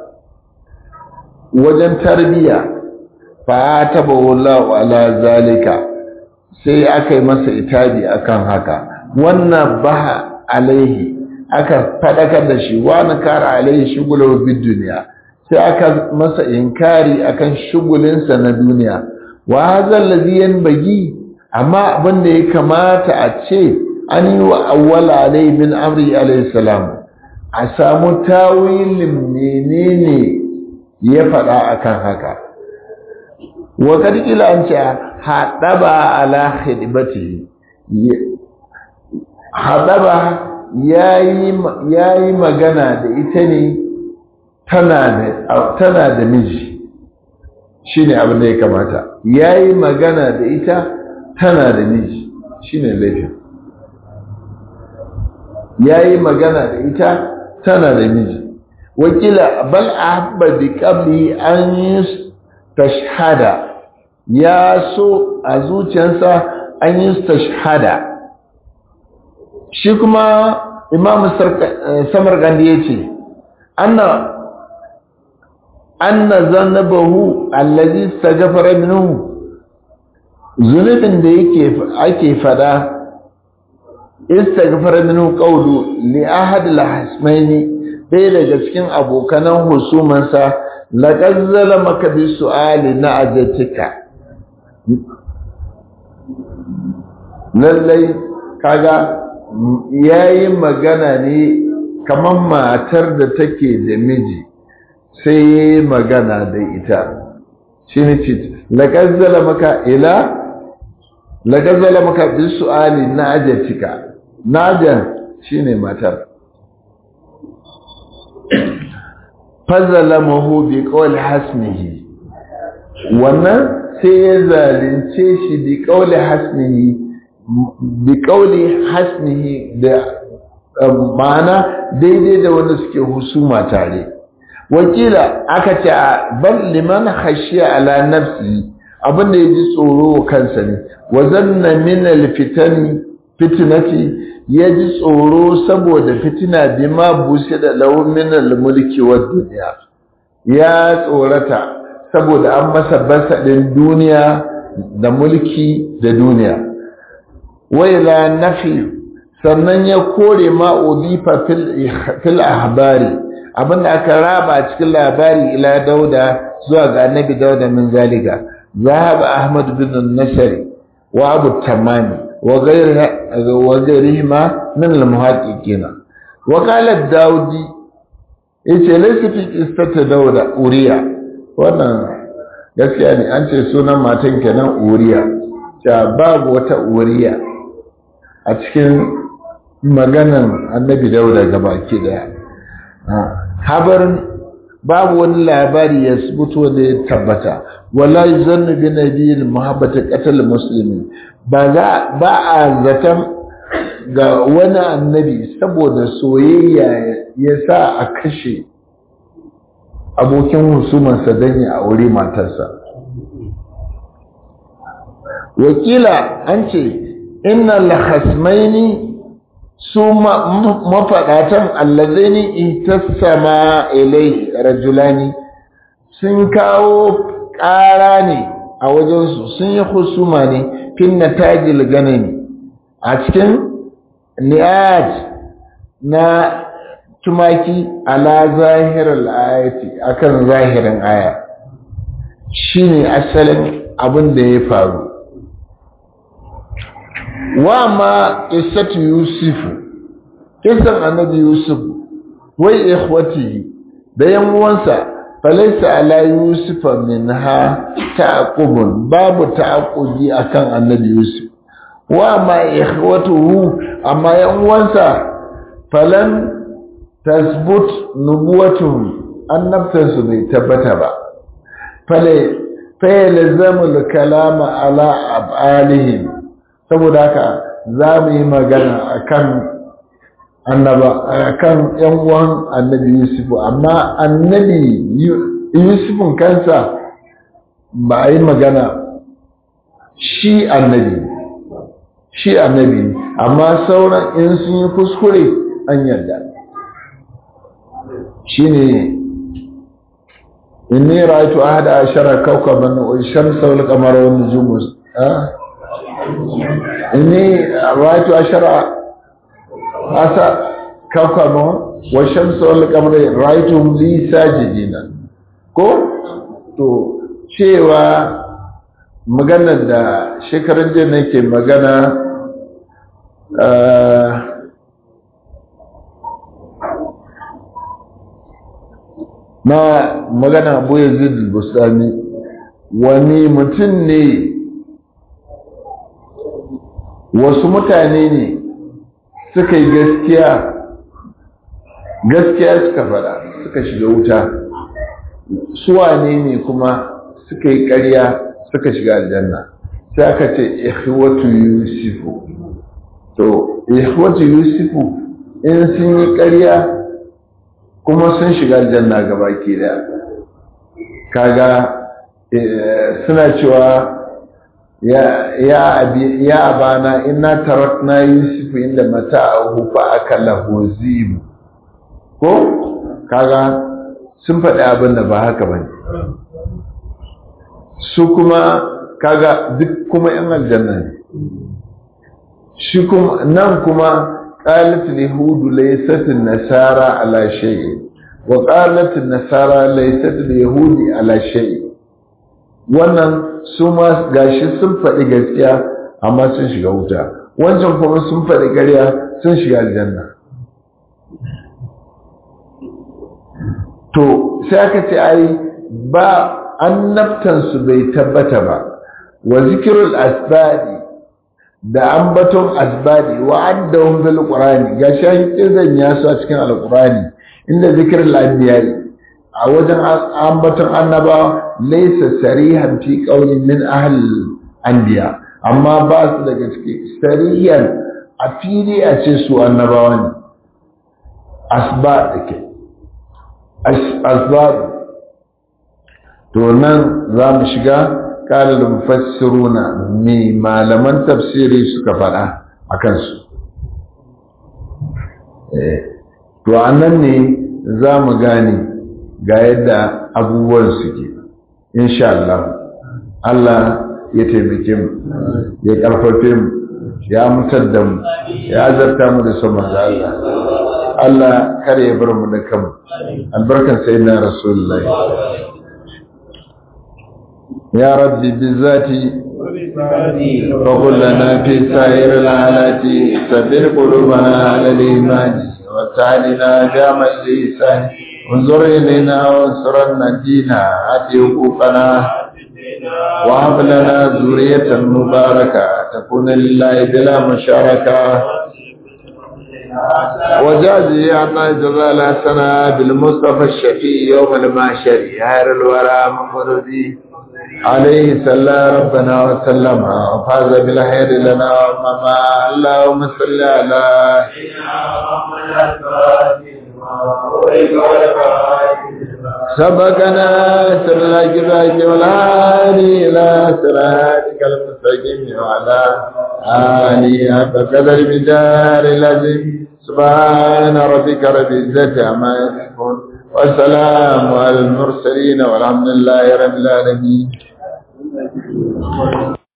S1: wajen tarbiya fa taba wallahu ala zalika sai aka yi masa itabi akan haka wannan baha alaihi aka fadakar da shi wani kara alaihi shugulau bid duniya sai aka masa inkari akan shugulinsa na duniya wa hadha allazi yanbaghi amma abin da ya kamata a ce an yi wa awwala alaihi min amri alaihi salam a samu tawilin menene ya faɗa akan haka wa kadkila an ce haɗaba ala khidmati haɗaba ya yi magana da ita ne tana da miji shi ne abin da ya kamata ya yi magana da ita tana da miji shi ne laifin ya yi magana da ita tana da miji wakila bal a haɓa da ƙabli an yi tashhada ya so a zuciyarsa an yi tashhada shi kuma imam samarkandi ya ce anna anna zannabahu allazi staghfara minhu zunubin da yake ake fada istaghfara minhu qawlu li ahad al-hasmaini dai daga cikin abokanan husumansa laqad zalamaka bi su'ali na'ajatika lallai kaga yayi magana ne kamar matar da take da miji sai yayi magana da ita shine ce laqad zalamaka ila laqad zalamaka bi su'ali na'ajatika najan shine matar fazalamahu bi qawli hasmihi wannan sai ya zalunce shi bi qawli hasmihi bi qawli hasmihi da ma'ana daidai da wanda suke husuma tare wakila aka ce bal liman khashiya ala nafsi abinda yaji tsoro kansa ne wa zanna min alfitani fitnati ya ji tsoro saboda fitina bima bushe da launin mulki wa duniya ya tsorata saboda an masa basadin duniya da mulki da duniya waila nafi sannan ya kore ma udifa fil ahbari abinda aka raba a cikin labari ila dauda zuwa ga annabi dauda min zalika zahab ahmad bin nasari wa abu tamami wa gairihima min al-muhaqqiqin wa qala daudi yace laysa fi qissati dauda uriya wannan gaskiya ne an ce sunan matan kenan uriya ta babu wata uriya a cikin maganan annabi dauda gabaki daya habarin babu wani labari ya subuto wanda ya tabbata wala yuzannu bi nabiyil muhabbata qatal muslimin ba za ba a zaton ga wani annabi saboda soyayya ya sa a kashe abokin husumarsa don ya aure matarsa wakila an ce inna lahasmaini su mafaɗatan allazaini itassama ilai rajulani sun kawo ƙara ne a wajensu sun yi husuma ne fin na tajil ganani a cikin niyaj na tumaki ala zahirar ayati akan zahirin aya shine asalin abin da ya faru wa ma qissatu yusuf kisan annabi yusuf wai ikhwatihi da yan uwansa falaysa ala yusuf minha ta'qubun babu ta'qubi akan annabi yusuf wa ma ikhwatuhu amma yan uwansa falan tasbut nubuwatuhum annabtansu bai tabbata ba fale fayalzamul kalama ala ab'alihim saboda haka za mu yi magana akan annaba akan yan uwan annabi Yusuf amma annabi Yusufun kansa ba a yi magana shi annabi shi annabi amma sauran in sun yi kuskure an yarda shine inni ra'aytu ahada ashara kawkaban wa shamsa wal qamara wan nujum inni ra'aytu ashara asa kawkaban wa shamsa wal qamara ra'aytuhum li sajidina ko to cewa maganar da shekaran jiya nake magana na magana abu yazid bustani wani mutum ne wasu mutane ne suka yi gaskiya gaskiya suka fada suka shiga wuta suwane ne kuma suka yi ƙarya suka shiga aljanna sai aka ce ihwatu yusufu to ihwatu yusufu in sun yi ƙarya kuma sun shiga aljanna gaba ke da kaga suna cewa ya abana ina tarakna yusuf inda mata a hufa aka lahozibu ko kaga sun faɗi abin da ba haka ba su kuma kaga duk kuma yan aljanna ne shi kuma nan kuma قالت اليهود ليست النصارى على شيء وقالت النصارى ليست اليهود على شيء wannan su ma gashi sun faɗi gaskiya amma sun shiga wuta wancan kuma sun faɗi ƙarya sun shiga aljanna to sai aka ce ai ba annabtansu bai tabbata ba wa zikirul asbadi da ambaton asbadi wa addahum fil qur'ani ga shahi kirzan ya su a cikin alqur'ani inda zikrul anbiya'i a wajen ambaton annaba laysa sarihan fi qawlin min ahli anbiya amma ba su daga ciki sarihan a fili a ce su annabawa ne asbad dake asbad to nan za mu shiga قال المفسرون مي malaman tafsiri suka faɗa a kansu to annan ne za mu gane ga yadda abubuwan suke insha Allah Allah ya taimake mu ya karfafe mu ya mutar da mu ya azarta mu da son manzo Allah Allah kare ya bar mu da kanmu albarkan sayyidina rasulullahi يا ربي بذاتي فقل لنا في سائر الحالات سبر قلوبنا على الإيمان وسعدنا جامع الإحسان انظر إلينا وانصرنا دينا آت حقوقنا وهب لنا ذرية مباركة تكون لله بلا مشاركة وجازي عنا جزال حسنا بالمصطفى الشفيع يوم المعشر خير الورى مفردي عليه صلى ربنا وسلم وفاز بالخير لنا ومما اللهم صل على سبقنا سر الجباك والعالي إلى صراطك المستقيم وعلى آله بقدر مدار العظيم سبحان ربك رب العزة عما يصفون والسلام على المرسلين والحمد لله رب العالمين